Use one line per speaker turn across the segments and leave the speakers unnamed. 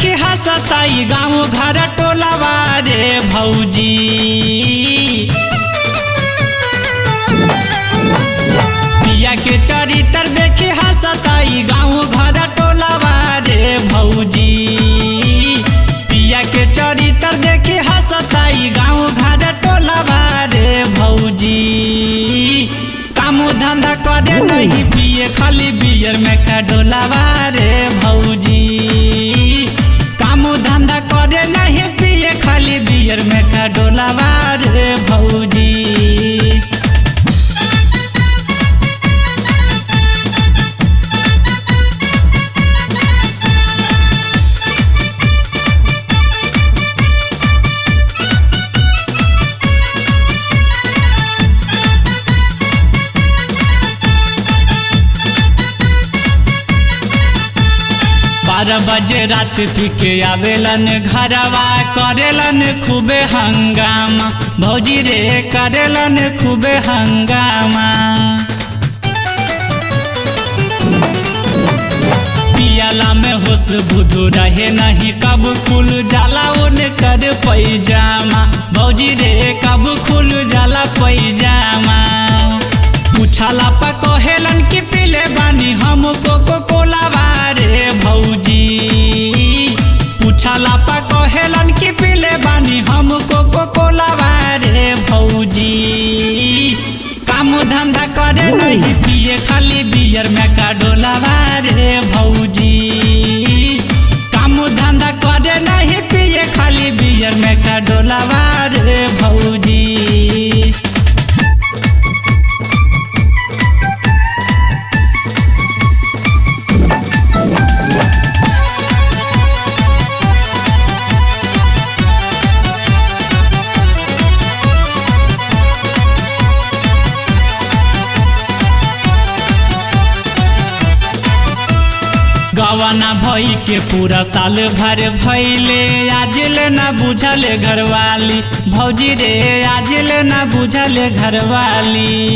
देखी हंसताई गाँव घर टोलावा रे भौजी पिया के चरित्र देखी हंसताई गाँव घर टोलावा रे भौजी पिया के चरित्र देखी हंसताई गाँव घर टोलावा रे भौजी काम धंधा करे नहीं पिए खाली बियर में का डोलावा रे भौजी काम धंधा करे नहीं पिए खाली बियर में का डोलावा रे भौजी बारह बजे रात पी के आवेलन घरवा करेलन खूबे हंगामा भौजी रे करेलन खूबे हंगामा पियाला में होश बुधू रहे नहीं कब खुल जाला उन कर पैजामा भौजी रे कब खुल जाला पैजामा पूछाला पा कहेलन कि पीले बानी हम कोको कोलावा रे भौजी पूछाला पा कहेलन कि पीले बानी हम कोको कोलावा रे भौजी काम धंधा करे नहीं पिए खाली बियर में का डोलावा रे भौजी काम धंधा करे नहीं पिए खाली बियर में का डोलावा रे भौजी गवाना भई के पूरा साल भर भैले आज ले ना बुझल घरवाली भौजी रे आज ले ना बुझल घरवाली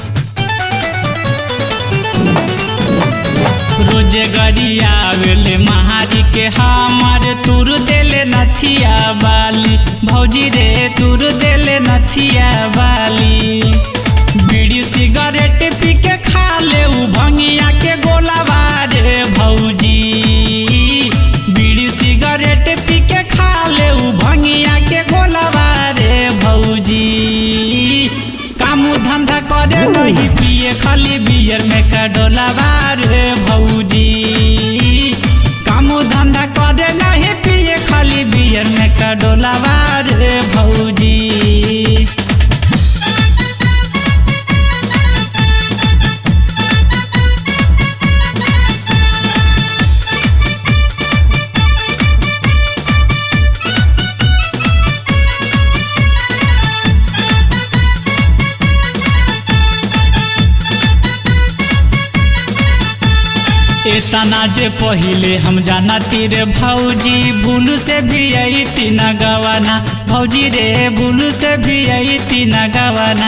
रोजे गरिया आवेले महारी के हमार तुर देले नथिया बाली भौजी रे तुर देले नथिया बाली बीड़ी सिगरेट पी के खा ले उ भंगिया के गोलावा रे भौजी बीड़ी सिगरेट पी के खा ले उ भंगिया के गोलावा रे भौजी काम धंधा करे नहीं पिए खाली बियर में का डोलावा रे भौजी काम धंधा करे नहीं पिए खाली बियर में का डोलावा रे भौजी इतना जे पहिले हम जाना तीरे भौजी भूल से भी आई तीन गवाना भौजी रे भूल से भी आई तीन गवाना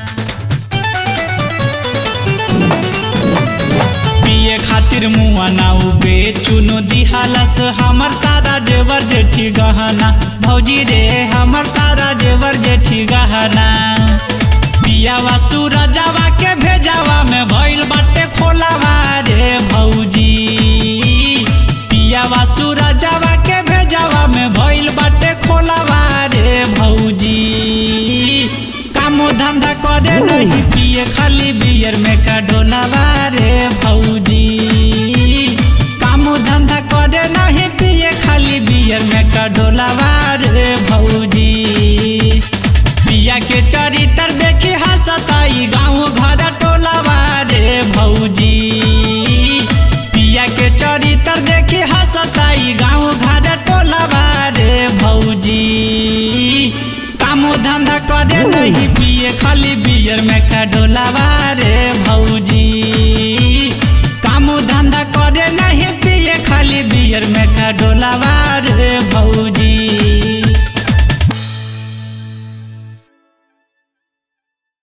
पिए खातिर मुआ ना उबे चुनो दिहालस हमर सारा जेवर जेठी गहना भौजी रे हमर सारा जेवर जेठी गहना पियावा सूरजावा के भेजावा में भइल बाटे खोलावा रे भौजी पियावा सूरजावा के भेजावा में भइल बाटे खोलावा रे भौजी काम धंधा करे नहीं पिए खाली बियर में का डोलावा रे भौजी काम धंधा करे नहीं पिए खाली बियर में का डोलावा रे भौजी पिया के चरित्र देखी हंसताई गाँव घर टोलावा रे भौजी पिया के चरित्र देखी हंसताई गाँव घर टोलावा रे भौजी काम धंधा करे नहीं पिए खाली बियर में का डोलावा रे